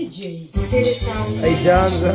DJ. City Sounds. haijaanza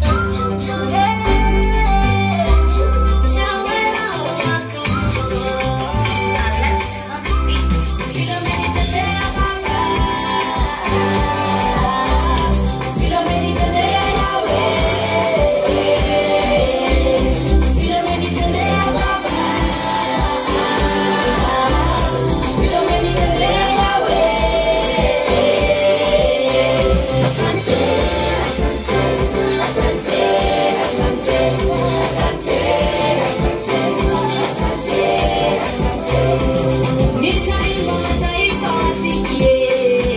Nitaimba mataifa wasikie,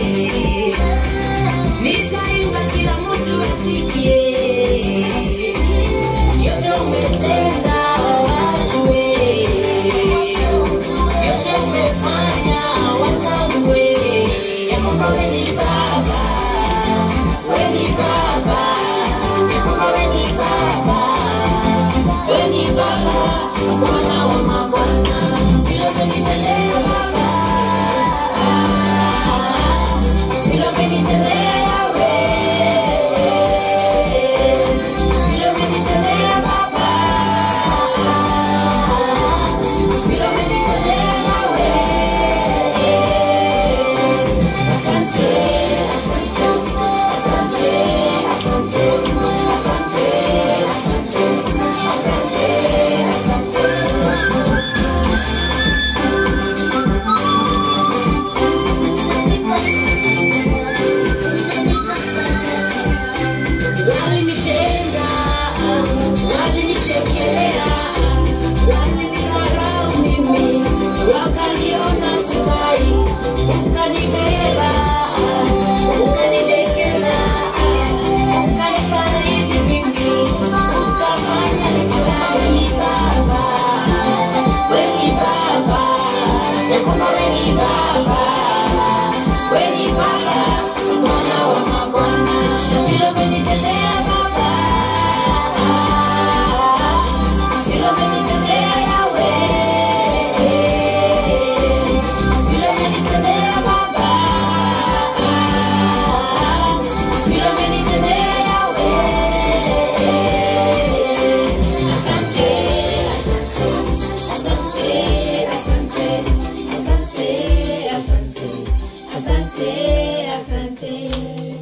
nitaimba kila mtu asikie, yote umetenda wajue, yote umefanya watambue, ya kwamba wewe ni Baba, wewe ni Baba, ya kwamba wewe ni Baba, wewe ni Baba, Bwana wa mabwana, vile umenitendea Baba, vile umenitendea wewe, vile umenitendea Baba, vile umenitendea wewe. Asante, asante, asante, asante, asante, asante, asante. Walinitenga, walinichekelea, walinidharau mimi, wakaniona sifai, ukanibeba, ukanidekeza, ukanifariji mimi, ukafanya nifurahi. Wewe ni Baba, wewe ni Baba, ya kwamba wewe ni Baba, wewe ni Baba, Bwana wa mabwana, vile umenitendea Baba, vile umenitendea Yahweh, vile umenitendea Baba, vile umenitendea Yahweh. Asante, asante, asante, asante, asante, asante, asante.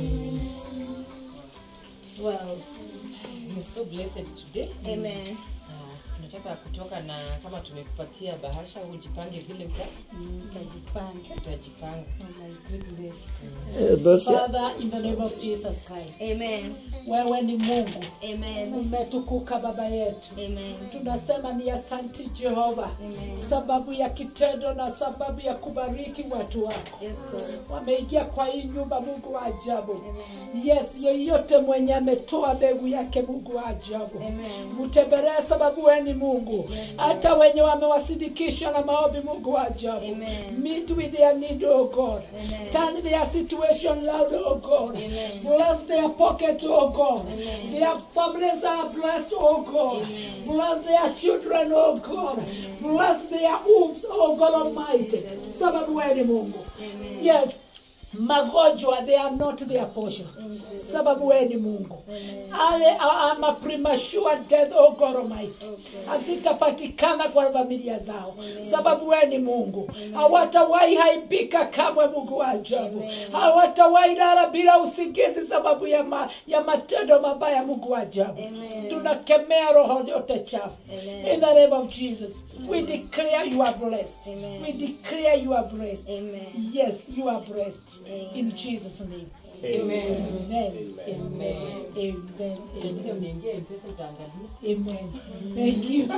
Well, we're so blessed today. Amen. Ah, tunataka kutoka na kama tumekupatia bahasha ujipange vile uta, Tajipanga. utajipanga. Oh my goodness. Eh, basi Father, in the name of Jesus Christ. Amen. Wewe ni Mungu. Amen. Umetukuka baba yetu. Amen. Tunasema ni asanti Jehova, sababu ya kitendo na sababu ya kubariki watu wako. Yes, God. Wameingia kwa hii nyumba, Mungu wa ajabu. Yes, yeyote mwenye ametoa mbegu yake, Mungu wa ajabu, Amen. mtembelee, sababu wewe ni Mungu. Hata wenye wamewasidikisha na maombi, Mungu wa ajabu, Amen. meet with their need, oh God. Amen. Turn their situation loud, oh God. Amen. Bless their pocket, oh God. Amen. Their families are blessed, oh God. Amen. Bless their children, oh God. Bless their homes, oh God Almighty. Sababu wewe ni Mungu. Amen. Yes. Magonjwa, they are not their portion. Sababu wewe ni Mungu. Ale ama premature death, oh God Almighty. Hazitapatikana kwa familia zao. Sababu wewe ni Mungu. Hawatawahi haibika kamwe, Mungu wa ajabu. Hawatawahi lala bila usingizi sababu ya, ma, ya matendo mabaya, Mungu wa ajabu. Tunakemea roho yote chafu. In the name of Jesus. We declare you are blessed. Amen. We declare you are blessed. Amen. Yes, you are blessed. In Jesus' name. Amen. Amen. Amen. Amen. Pengine Amen. uniingie mpesa utaangalia. Amen. Thank you.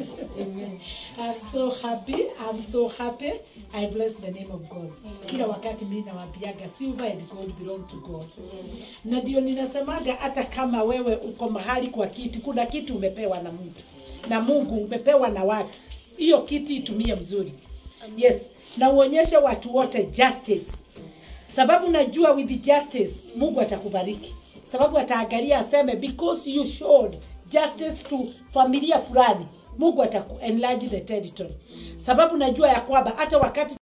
I'm so happy. I'm so happy. I bless the name of God. Kila wakati mimi nawaambiaga silver and gold belong to God. Na ndio ninasemaga hata kama wewe uko mahali kwa kiti, kuna kitu umepewa na mtu na Mungu umepewa na watu, hiyo kiti itumie mzuri. Yes, na uonyeshe watu wote justice, sababu najua with justice Mungu atakubariki, sababu ataangalia aseme because you showed justice to familia fulani, Mungu ataku enlarge the territory, sababu najua ya kwamba hata wakati